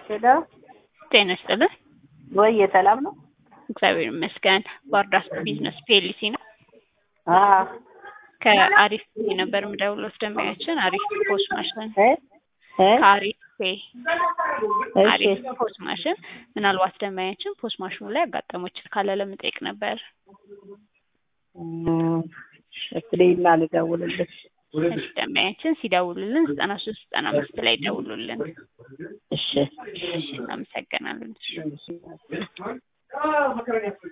ሄሎ ጤና ይስጥልን። ወይ ሰላም ነው? እግዚአብሔር ይመስገን። ባርዳስ ቢዝነስ ፒኤልሲ ነው። አዎ ከአሪፍ ፔ ነበር የምደውለው ደንበኛችን አሪፍ ፖስ ማሽን እ እ ከአሪፍ ፔ እሺ አሪፍ ፖስ ማሽን ምናልባት ደንበኛችን ፖስ ማሽኑ ላይ ያጋጠመው ችግር ካለ ለመጠየቅ ነበር። እም፣ እስኪ ና ልደውልልሽ። እሺ ደንበኛችን ሲደውሉልን ዘጠና ሶስት ዘጠና አምስት ላይ ደውሉልን። እሺ እሺ እናመሰግናለን።